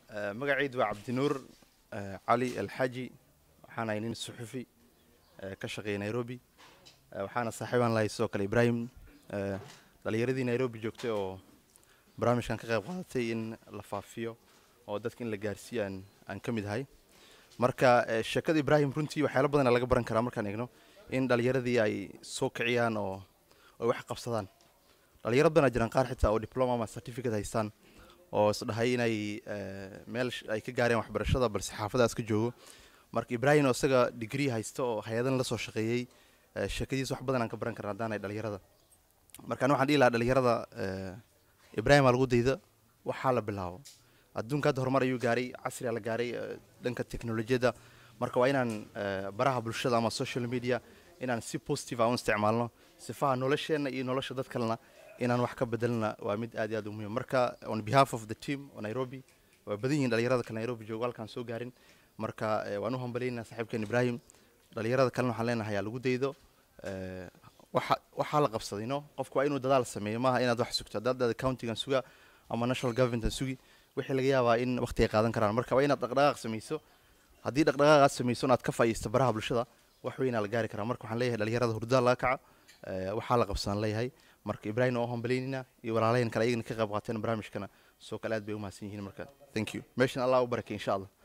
magacaydu waa cabdinuur cali alxaji waxaan ahay nin suxufi ka shaqeeya nairobi waxaana saaxiibaan lahay sidoo kale ibrahim dhalinyaradii nairobi joogtay oo barnaamijkan ka qayb qaadatay in la faafiyo oo dadka in la gaarsiiyo aan aan ka mid ahay marka sheekada ibrahim runtii waxyaalo badana laga baran karaa markaan eegno in dhalinyaradii ay soo kiciyaan oo ay wax qabsadaan dhalinyaro badanaa jiraan qaar xitaa oo diploma ama certificate haystaan oo isdhahay inay meel ay ka gaareen waxbarashada balse xaafadaas ka joogo marka ibrahim oo isaga degree haysta oo hay-adan la soo shaqeeyey sheekadiis wax badan aan ka baran karna haddaan ay dhalinyarada marka an waxaan dhihi lahaa dhalinyarada ibrahim aa lagu dayda waxaa la bilaabo adduunka hadda horumar ayuu gaaray casriga la gaaray dhanka teknolojiyadda marka waa inaan baraha bulshada ama social media inaan si positive aan u isticmaalno sifaha nolosheenna iyo nolosha dad kalena inaan wax ka bedelna waa mid aad iyo aad u muhiim marka on behalf of the team oo nairobi waa badan yihiin dhalinyarada kale nairobi joogo halkaan soo gaarin marka waan u hambalyaynaa saaxiibkeen ibrahim dhalinyarada kalena waxaan leenahay aa lagu daydo waxa waxaa la qabsaday no qofku waa inuu dadaal sameeyo maaha inaad wax sugto haddaad accountingan suga ama national governmentan sugi wixii laga yaabaa in waqti ay qaadan karaan marka waa inaad dhaqdhaqaaq samayso haddii dhaqdhaqaaq aad samayso inaad ka faa'iisto baraha bulshada wax weynaa la gaari karaa marka waxaan leeyahay dhalinyarada hurdaa laga kaca waxaa la qabsadaan leeyahay marka ibrahim oo hambalyaynina iyo walaalayan kale ayagana ka qayb qaateen barnaamijkana soo kale aad bay u mahadsan yihiin marka thank you meeshan allah u barakay insha allah